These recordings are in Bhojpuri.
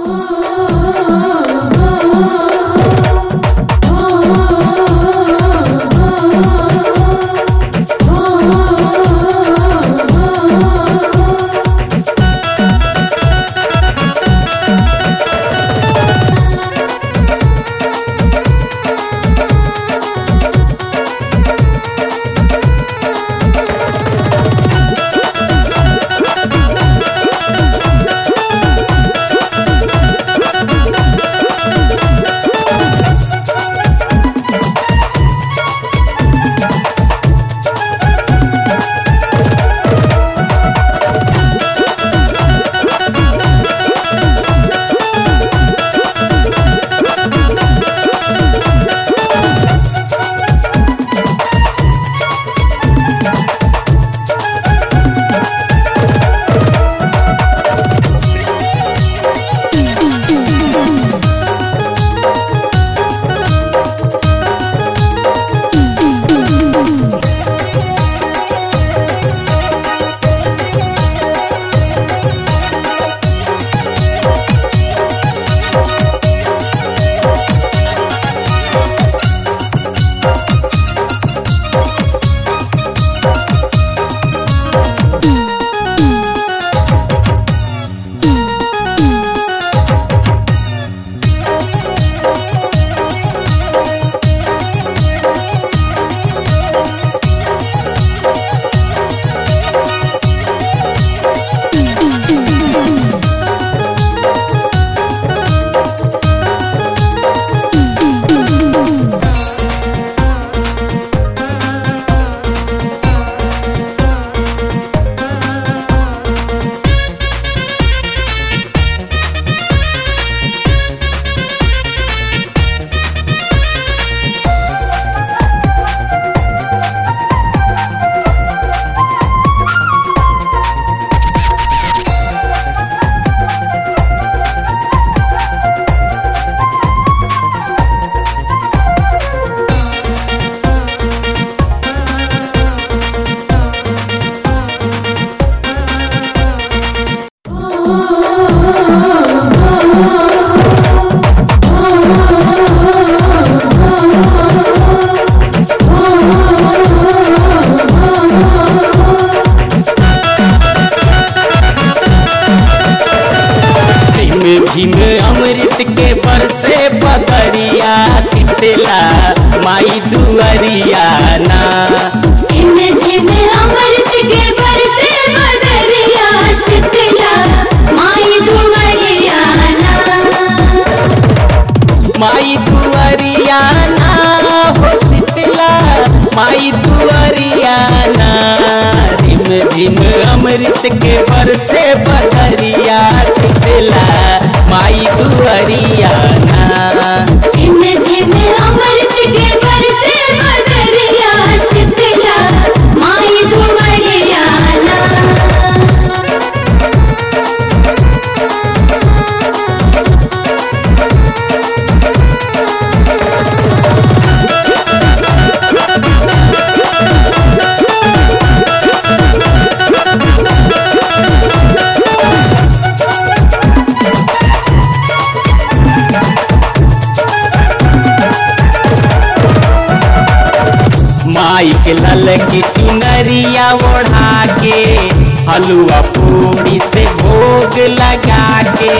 झिम अमृत के बरसे बदरिया शीतला माई दुअरिया ना इमे झिमे अमृत के बरसे बदरिया शीतला माई दुवरिया ना माई दुअरिया ना हो शीतला माई दुअरिया ना झिम झिम अमृत के बरसे बदरिया शीतला माई दुअरिया ना इमे झिमे अमृत के बरसे बदरिया शीतला माई दुवरिया ना माई के लल की चुनरिया ओढ़ा के हलुआ पूरी से भोग लगा के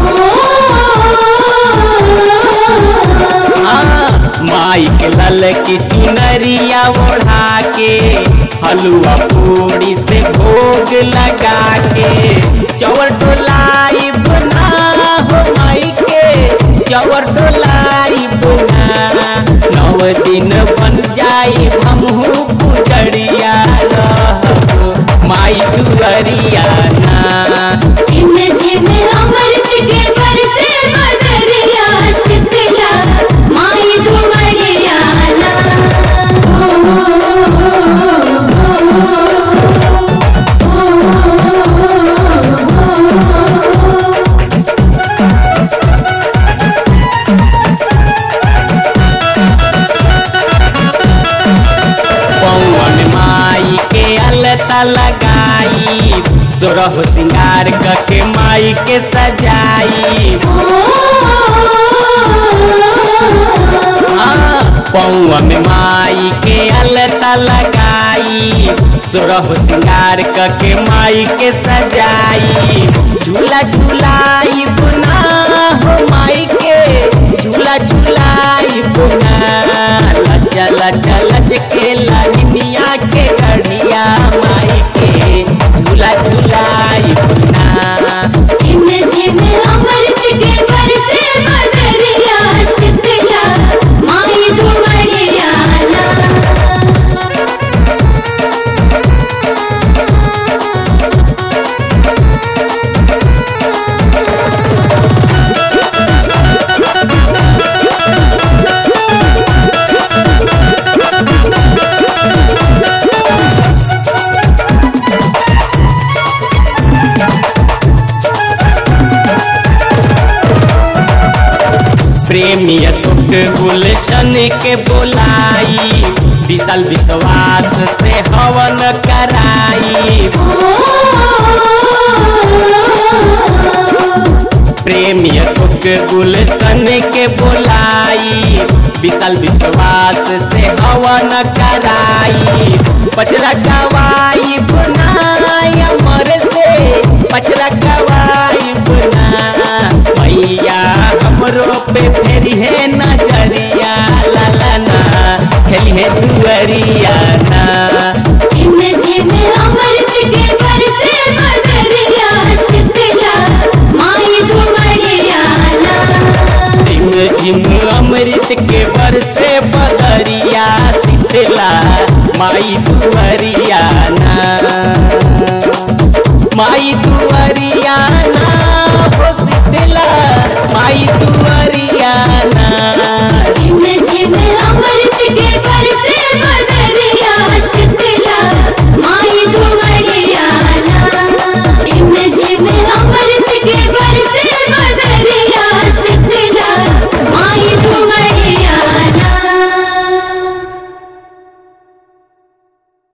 हाँ, माई के लल की चुनरिया ओढ़ा के हलुआ पूरी से भोग लगा के चवर डोलाई बुना हो माई के चवर डोलाई बुना नव दिन बन जाई हमहू पुजड़िया रहब माई दुअरिया ना इमे झिमे अमृत के बरसे बदरिया शीतला माई दुवरिया ना पवन माई के अलता लगाई सोरह सिंगार करके माई के सजाई सोरह सिंगार कके माई के सजाई झूला झूलाई बुना हो माई के झूला झूलाई बुना लज्जा लज्जा लज के लानिया के गढ़िया माई के झूला झूलाई बुना झिम झिम अमृत के बरसे बदरिया शीतला माई दुवरिया ना प्रेमी सुख गुलशन के बोलाई विशाल विश्वास से हवन कराई प्रेमी सुख गुलशन के बोलाई विशाल विश्वास से हवन कराई पचरा गवाई बुनाई अमर से पचरा गवाई बुना मैया हमरो पे फेरी है नजरिया लालाना खेली है दुअरिया ना झिम झिम अमृत के बरसे बदरिया शीतला माई दुवरिया ना झिम झिम अमृत के बरसे बदरिया शीतला माई दुअरिया